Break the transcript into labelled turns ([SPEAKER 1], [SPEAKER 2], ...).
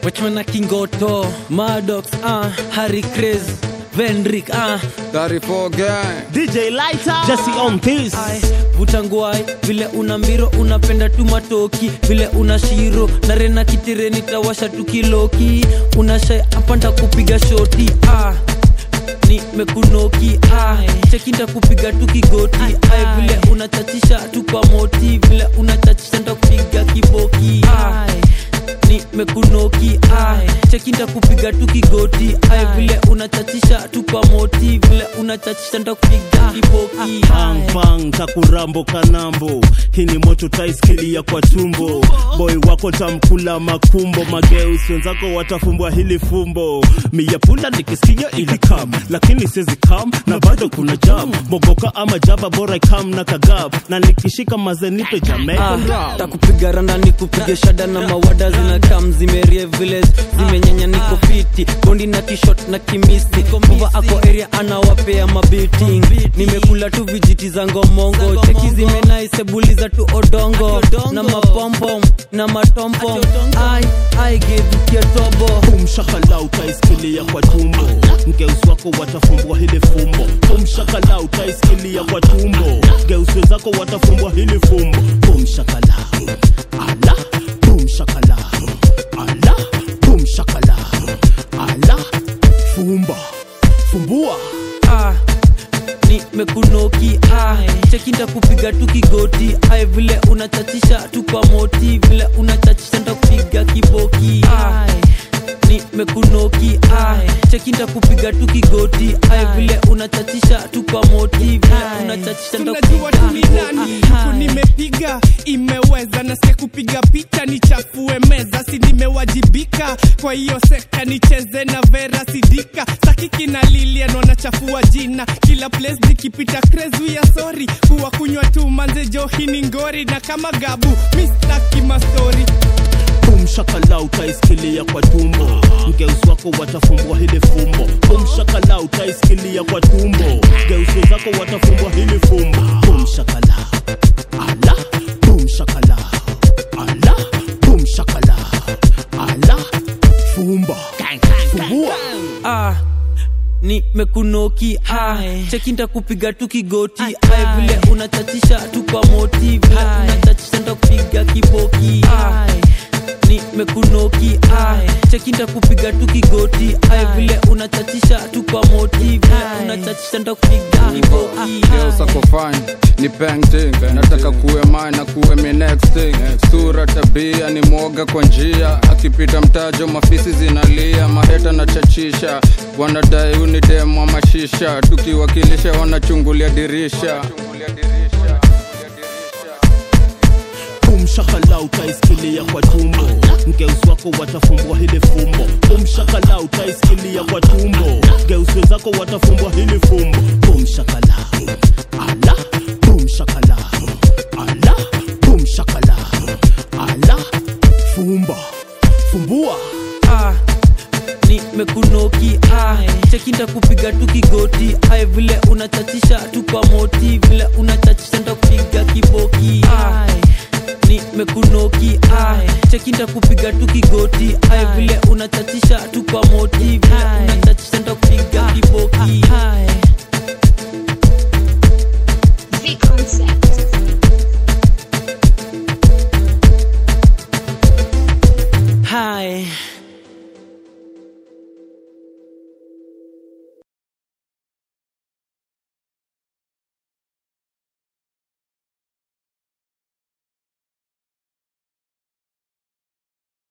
[SPEAKER 1] wachwana kingoto madox uh, harry cres vendrik uh,
[SPEAKER 2] 34 gang
[SPEAKER 3] DJ Lighter, Jesse on this.
[SPEAKER 1] Ai, vuta ngwai vile una mbiro unapenda tu matoki vile una shiro na rena kitireni tawasha tu kiloki unashai apanda kupiga shoti ah. nimekunoki ah. chekinda kupiga tu kigoti ai vile unachachisha tu kwa moti vile unachachisha nda kupiga kiboki ah nimekunoki ah. chekinda kupiga tu kigoti ai vile unachachisha tu kwa moti vile unachachisha nda kupiga kiboki
[SPEAKER 3] Bang bang takurambo kanambo hii ni moto taiskilia kwa tumbo boy wako tamkula makumbo mageus wenzako watafumbwa hili fumbo miyapula nikisikia ili kam lakini sizi kam na bado kuna jam mogoka ama jaba bora kam na kagab na nikishika mazenipe jamaican
[SPEAKER 1] Ah,
[SPEAKER 3] rap
[SPEAKER 1] takupiga randa nikupige shada na mawada zina kam zimerie village zimenyanya niko fiti bondi na tishot na kimisi mova ako area anawapea mabiting nimekula tu vijiti za ngomongo cheki zimenaisebuliza tu odongo na mapompom na matompom ai ai gedukia tobo
[SPEAKER 3] umshakala utaisikilia kwa tumbo ngeusi wako watafumbwa hili fumbo umshakala utaisikilia kwa tumbo ngeusi wenzako watafumbwa hili fumbo umshakala ala umshakala ala umshakala ala fumba fumbua
[SPEAKER 1] ah, nimekunoki ah, chekinda kupiga tu kigoti ai vile unachachisha tu kwa moti vile unachachisha nda kupiga kiboki ah, nimekunoki ah, chekinda kupiga tu kigoti ai vile unachachisha tu kwa moti vile unachachisha nda
[SPEAKER 4] tunajua
[SPEAKER 1] kupiga
[SPEAKER 4] tu ni nani huku nimepiga imeweza nasikia kupiga picha nichafue meza si nimewajibika kwa hiyo sekta nicheze na vera sidika sakiki na lilian wanachafua jina kila place nikipita krezu ya sori kuwa kunywa tu manze johini ngori na kama gabu mistaki mastori
[SPEAKER 3] umshakala utaisikilia kwa tumbo ngeusi wako watafumbwa hili fumbo umshakala utaisikilia kwa tumbo ngeusi zako watafumbwa hili fumbo umshakala ala umshakala ala umshakala ala fumba fumbua
[SPEAKER 1] ah, nimekunoki ah, chekinda kupiga tu kigoti ai vile unachachisha tu kwa moti vile unachachisha nda kupiga kiboki ah, nimekunoki ah, chekinda kupiga tu kigoti ai vile unachachisha tu kwa moti vile unachachisha nda kupiga kiboki
[SPEAKER 2] Leo sako fine ni painting nataka kuwe mine na kuwe mi next thing sura tabia ni mwoga kwa njia akipita mtajo mafisi zinalia maheta na chachisha wanadai uni demu wa mashisha tukiwakilisha wanachungulia dirisha
[SPEAKER 3] umshakala utaisikilia kwa tumbo ngeusi wako watafumbwa hili fumbo umshakala utaisikilia kwa tumbo ngeusi wenzako watafumbwa hili fumbo umshakala ala umshakala ala umshakala ala fumba fumbua
[SPEAKER 1] ah, nimekunoki ah, chekinda kupiga tu kigoti ai vile unachachisha tu kwa moti vile unachachisha nda kupiga kiboki ah, nimekunoki ah, chekinda kupiga tu kigoti ai vile unachachisha tu kwa moti vile unachachisha nda kupiga kiboki
[SPEAKER 5] V concept.